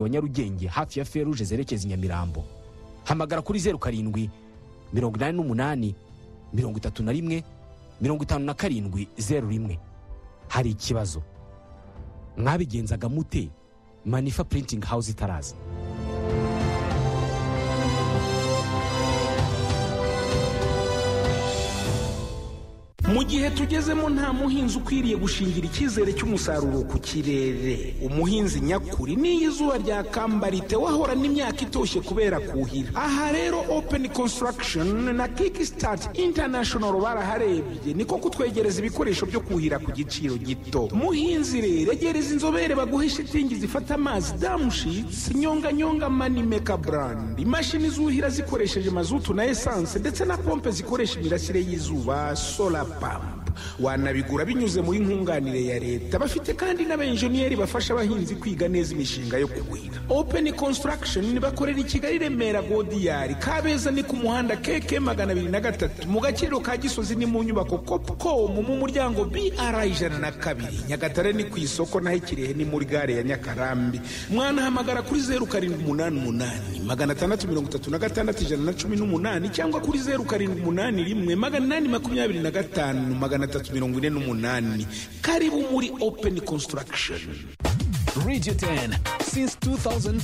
wa nyarugenge hafi ya feruje zerekeza i nyamirambo hamagara kuri zeru karindwi mirongo inani n'umunani mirongo itatu na rimwe mirongo itanu na karindwi zeru rimwe hari ikibazo mwabigenzaga mute manifa printing house itaraza mu gihe tugezemo nta muhinzi ukwiriye gushingira icyizere cy'umusaruro ku kirere umuhinzi nyakuri n'iyo izuba ryakambara wahorana imyaka itoshye kubera kuhira aha rero open construction na kickstart international baraharebye niko kutwegereza ibikoresho byo kuhira ku giciro gito muhinzi rero egereza inzobere baguhe shitingi zifata amazi damushitsi nyonganyonga manimeka brand imashini zuhira zikoresheje mazutu na esanse ndetse na pompe zikoresha imirasire y'izuba solar pampa wanabigura binyuze muri nkunganire ya leta bafite kandi n'abenjeniyeri bafasha abahinzi kwiga neza imishinga yo kugwira open construction bakorera i kigali remera godiyari kabeza ni ku muhanda keke magana abiri na gatatu mu gaciro ka gisozi ni mu nyubako copcom mu muryango br ijana na kabiri nyagatare ni ku isoko naho ikirehe ni muri gare ya nyakarambi mwanahamagara kuri zeru karindwi umunani umunani magana atandatu mirongo itatu na gatandatu ijana na cumi n'umunani cyangwa kuri zeru karindwi umunani rimwe magana inani makumyabiri na gatanu magana atatu mirongo ine n'umunani karibu muri open construction Radio 10 since 2004.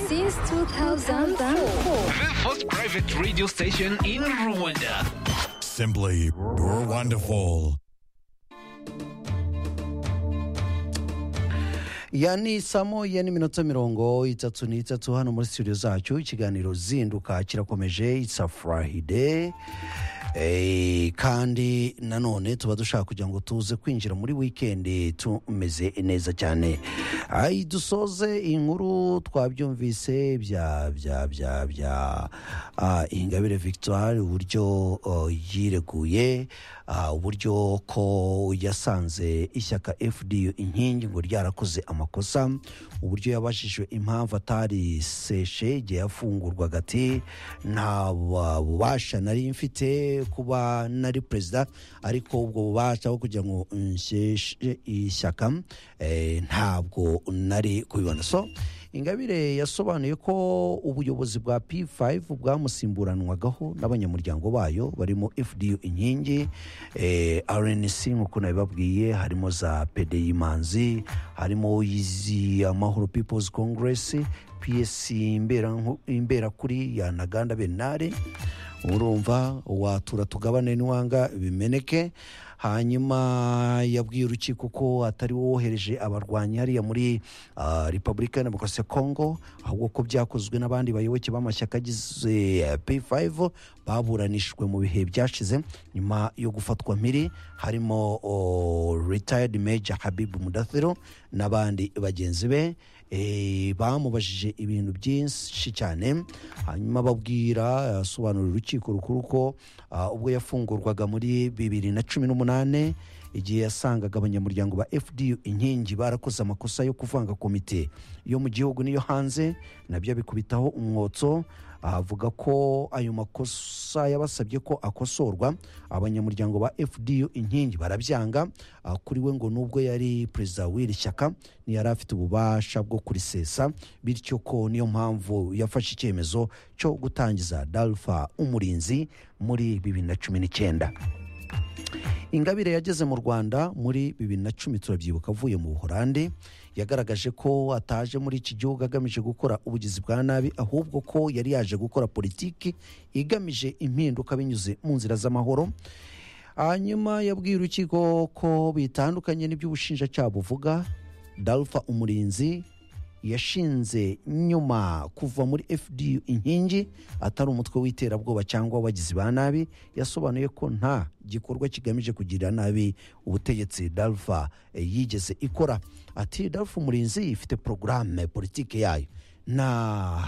Since 2004. The first private radio station in Rwanda. Simply wonderful. ya ni saa moya n'iminota mirongo itatu n'itatu hano muri studio zacu ikiganiro zinduka kirakomeje isafurahide Eh, kandi nanone tuba dushaka kugira ngo tuze kwinjira muri wikendi tumeze neza cyane Ai, dusoze inkuru twabyumvise bya bya bya bya ah, ingabire victoire uburyo oh, yireguye ah, uburyo ko yasanze ishyaka fdu inkingi ngo ryarakoze amakosa uburyo yabajijwe impamvu atariseshe igihe yafungurwaga ati nta bubasha nari mfite kuba nari perezida ariko ubwo bubasha bwo kugira ngo nshyeshye ishyaka eh, ntabwo nari kubibona so ingabire yasobanuye ko ubuyobozi bwa p5 bwamusimburanwagaho n'abanyamuryango bayo barimo fdu inkingi eh, rnc nk'uko nabibabwiye harimo za pdi manzi harimo izi amahoro peoples congress psc imbera imberakuri ya naganda benare urumva watura tugabane n'iwanga bimeneke hanyuma yabwiye urukiko ko atari wohereje abarwanyi hariya muri ah, repubulika ya demokarasi ya kongo ahubwo ko byakozwe n'abandi bayoboke b'amashyaka agize eh, p5 baburanishijwe mu bihe byashize nyuma yo gufatwa mpiri harimo oh, retired major habib mudathiro n'abandi bagenzi be Eh, bamubajije ibintu byinshi cyane hanyuma babwira asobanurira urukiko rukuru ko ah, ubwo yafungurwaga muri bibiri na cumi n'umunani igihe yasangaga abanyamuryango ba fdu inkingi barakoze amakosa yo kuvanga komite yo mu gihugu n'iyo hanze nabyo abikubitaho umwotso avuga ko ayo makosa yabasabye ko akosorwa abanyamuryango ba fdu inkingi barabyanga Ah, kuri we ngo nubwo yari perezida w'iri shyaka ntiyari afite ububasha bwo kurisesa bityo ko niyo mpamvu yafashe icyemezo cyo gutangiza dalfa umurinzi muri bibiri na cumi n'icyenda ingabire yageze mu rwanda muri bibiri na cumi turabyibuka avuye mu buhorande yagaragaje ko ataje muri iki gihugu agamije gukora ubugizi bwa nabi ahubwo ko yari yaje gukora politiki igamije impinduka binyuze mu nzira z'amahoro hanyuma yabwiye urukiko ko bitandukanye n'iby'ubushinjacyaha buvuga dalfa umurinzi yashinze nyuma kuva muri fdu inkingi atari umutwe w'iterabwoba cyangwa abagizi ba nabi yasobanuye ko nta gikorwa kigamije kugirira nabi ubutegetsi dalfa eh, yigeze ikora ati dalfa umurinzi ifite porogaramu politiki yayo nta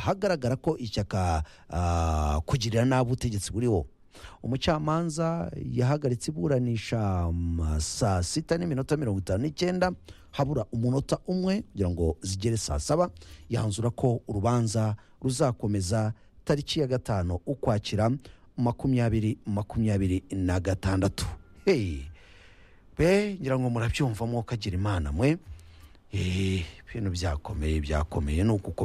hagaragara ko ishyaka ah, kugirira nabi ubutegetsi buriho umucamanza yahagaritse iburanisha mm, saa sita n'iminota mirongo itanu n'icyenda habura umunota umwe kugira ngo zigere saa saba yanzura ko urubanza ruzakomeza tariki ya gatanu ukwakira makumyabiri makumyabiri na gatandatu hey! be ngira ngo murabyumva mwukagira imana mwe Eh, ibintu byakomeye byakomeye ni ugukomeza